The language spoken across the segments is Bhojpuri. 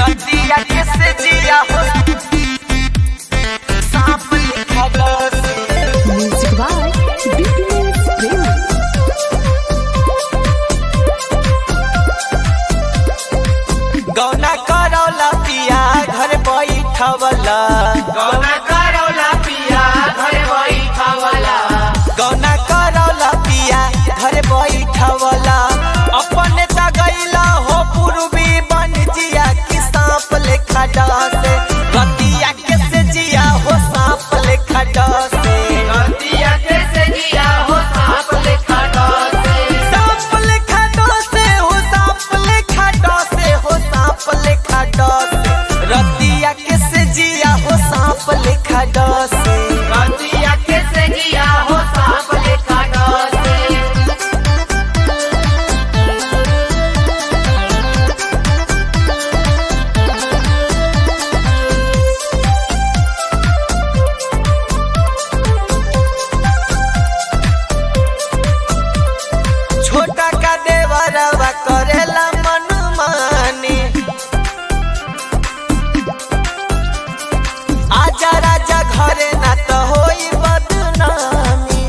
रतिया किसे जिया हो सांप लिखा डसे Music by BPS Premi. गौना करौला पिया घर बैठवला गौना करौला पिया घर बैठवला गौना करौला पिया घर बैठवला अपने त गईला हो पूर्वी बन जिया कि सांप लेखा डसे रतिया किसे जिया हो सांप लेखा डसे रतिया कैसे जिया हो सांप लेखा डसे सांप लेखा डसे हो सांप लेखा डसे हो सांप लेखा डसे रतिया किसे जिया हो सांप लेखा डसे रतिया कैसे जिया हो सांप लेखा डसे छोटा का देवरवा करेला मन मानी आजा राजा घरे ना तो होई बदनामी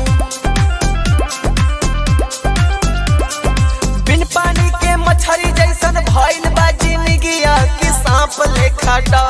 बिन पानी के मछरी जैसन भइल बा जिंदगिया कि सांप लेखा डर